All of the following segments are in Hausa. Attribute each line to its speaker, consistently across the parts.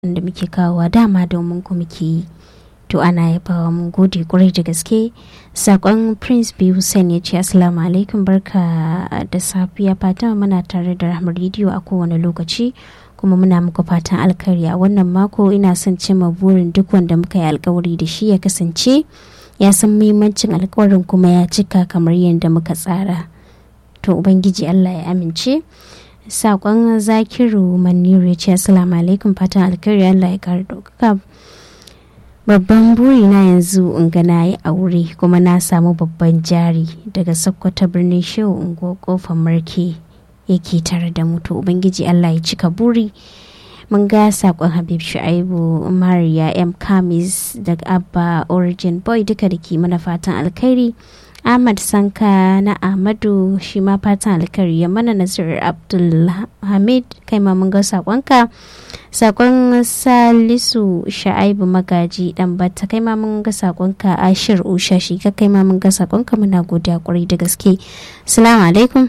Speaker 1: da muke kawowa dama domin ku muke yi to ana yabawa mun gode kwarai da gaske sakon prince b hussein ya ce assalamu alaikum barka da safiya fatan muna tare da rahmar rediyo a kowane lokaci kuma muna muku fatan alkhairi a wannan mako ina son cimma burin duk wanda muka yi alkawari da shi ya kasance ya san muhimmancin alkawarin kuma ya cika kamar yadda muka tsara to ubangiji allah ya amince sakon zakiru maniru ya ce assalamu alaikum fatan alkhairi allah ya kara ɗaukaka babban buri na yanzu in ga na yi aure kuma na samu babban jari daga sokoto birnin shehu unguwar kofar marke yake tare da mutu ubangiji allah ya cika buri mun ga sakon habib shu'aibu mariya m kamis daga abba origin boy duka da ke mana fatan alkhairi ahmad sanka na ahmadu shi ma fatan alkhairi ya mana nasirar abdulhamid kai ma mun ga sakonka sakon salisu sha'aibu magaji dan bata kai ma mun ga sakonka ashir usha shi ka kai ma mun ga sakonka muna godiya kwarai da gaske assalamu alaikum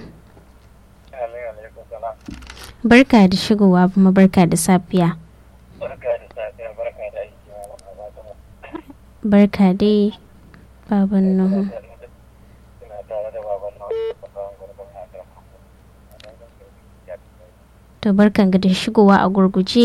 Speaker 1: barka da shigowa kuma barka da safiya barka dai baban nuhu to barkan ga da shigowa a gurguje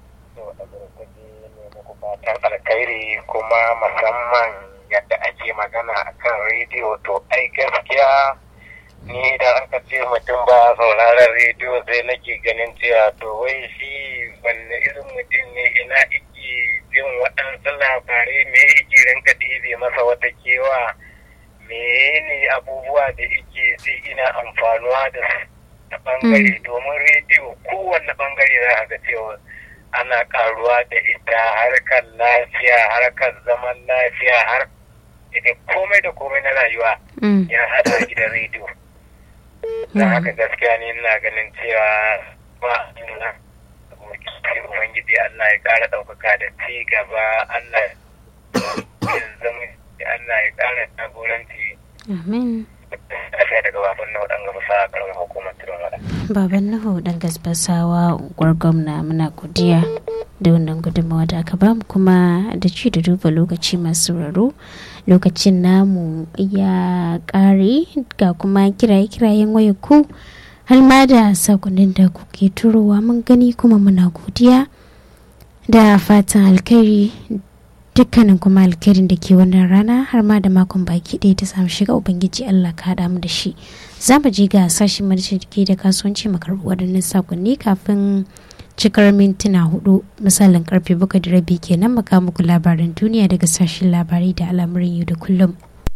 Speaker 2: alkhairi kuma musamman yadda ake magana akan rediyo to ai gaskiya ni idan aka ce mutum ba sauraron rediyo sai nake ganin cewa to wai shi wanne irin mutum ne ina iki jin waɗansu labarai me yake rinka ɗibe masa wata kewa me ne abubuwa da yake sai ina amfanuwa da ta bangare domin rediyo kowanne bangare za a ga cewa ana karuwa da ita harkar lafiya harkar zaman lafiya har da komai da komai na rayuwa ya hada gidan rediyo don haka gaskiya ne ina ganin cewa ba ina ubangiji Allah ya kara ɗaukaka da ci gaba Allah ya zama Allah ya kara jagoranci
Speaker 1: amin
Speaker 2: lafiya daga baban nahu dan gaba sa karamar hukumar tudun wada
Speaker 1: baban nahu dan gasbasawa gwargwamna muna godiya da wannan gudunmawa da aka bamu kuma da ci da duba lokaci masu raro lokacin namu ya kare ga kuma kiraye-kirayen wayar ku har ma da sakonin da kuke turowa mun gani kuma muna godiya da fatan alkhairi dukkanin kuma alkhairin da ke wannan rana har ma da makon baki ɗaya ta samu shiga ubangiji allah ka haɗa mu da shi za mu je ga sashen ke da kasuwanci makarbu waɗannan sakonni kafin cikar mintuna hudu misalin karfe bakwai da rabi kenan maka muku labaran duniya daga sashen labarai da al'amuran yau da kullum.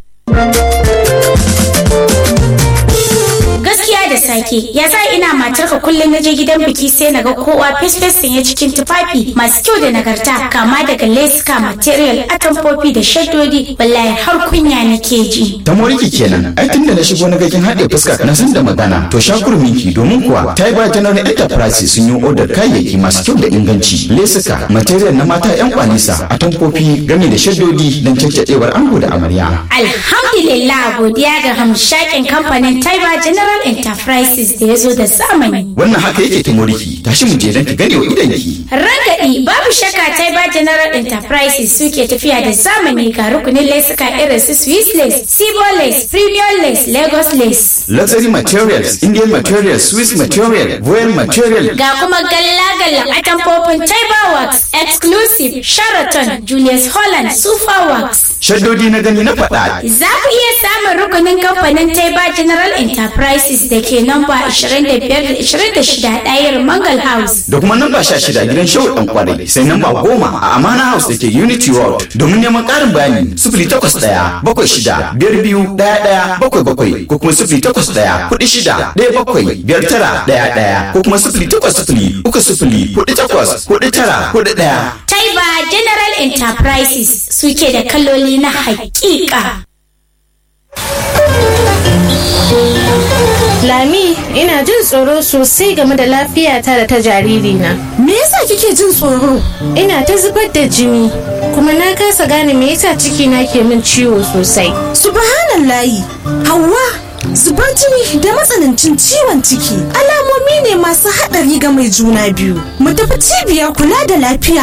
Speaker 3: gaskiya da sake ya sa ina matarka kullum na je gidan biki sai na ga kowa fesfes sanye cikin tufafi masu kyau da nagarta kama daga leska material atamfofi da shaddodi wallahi har kunya nake ji
Speaker 4: ta moriki kenan ai tunda na shigo na gakin haɗe fuska na san da magana to shakurminki domin kuwa ta yi ba general enterprise sun yi odar kayayyaki masu kyau da inganci lesuka material na mata yan kwanisa atamfofi game da shaddodi don caccadewar ango da amarya
Speaker 3: alhamdulillah godiya ga hamshakin kamfanin taiba general enterprises da ya zo da zamani
Speaker 4: wannan haka yake ta moriki tashi mu je don ki gane wa idanki
Speaker 3: ragadi babu shakka taiba general enterprises suke tafiya da zamani ga rukunin lesuka irin su swiss lace sibo lace premium lace lagos lace
Speaker 4: luxury materials indian materials swiss material royal material
Speaker 3: ga kuma galla-gallan atamfofin taiba works exclusive sheraton julius holland super works
Speaker 4: shaddodi na gani na faɗa
Speaker 3: za ku iya samun rukunin kamfanin taiba general enterprises da ke namba 25-26 ɗayar mangal house
Speaker 4: da kuma namba 16 gidan shehu dan kwarai sai namba 10 a amana house da ke unity road domin neman ƙarin bayani 081 bakwai shida biyar biyu ɗaya ɗaya bakwai bakwai ko kuma 081 kuɗi shida ɗaya bakwai biyar tara ɗaya ɗaya ko kuma 08 uku sifili kuɗi takwas kuɗi tara kuɗi ɗaya.
Speaker 3: taiba general enterprises suke da kaloli na haƙiƙa.
Speaker 5: Lami, ina jin tsoro sosai game da lafiyata da ta jaririna.
Speaker 6: Me yasa kike jin tsoro?
Speaker 5: Ina ta zubar da jini, kuma na kasa gane me yasa cikina ke min ciwo sosai.
Speaker 6: Subhanallahi, Hauwa, zubar jini da matsanancin ciwon ciki alamomi ne masu haɗari ga mai juna biyu mu tafi cibiyar kula da lafiya